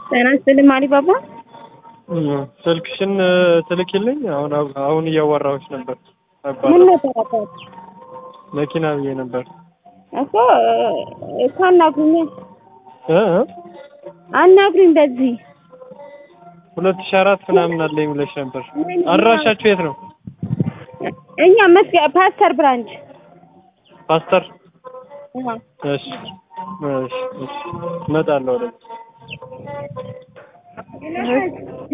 ጤና ይስጥልኝ አሊባባ። ስልክሽን ትልኪልኝ። አሁን አሁን እያወራሁሽ ነበር። ምን ነበር አባት መኪና ብዬ ነበር እኮ እኮ አናግሩኝ እ እ አናግሩኝ በዚህ ሁለት ሺህ አራት ምናምን አለኝ ብለሽ ነበር። አድራሻችሁ የት ነው? እኛ መስጊያ ፓስተር ብራንች ፓስተር። አዎ። እሺ እሺ እሺ እመጣለሁ ወደ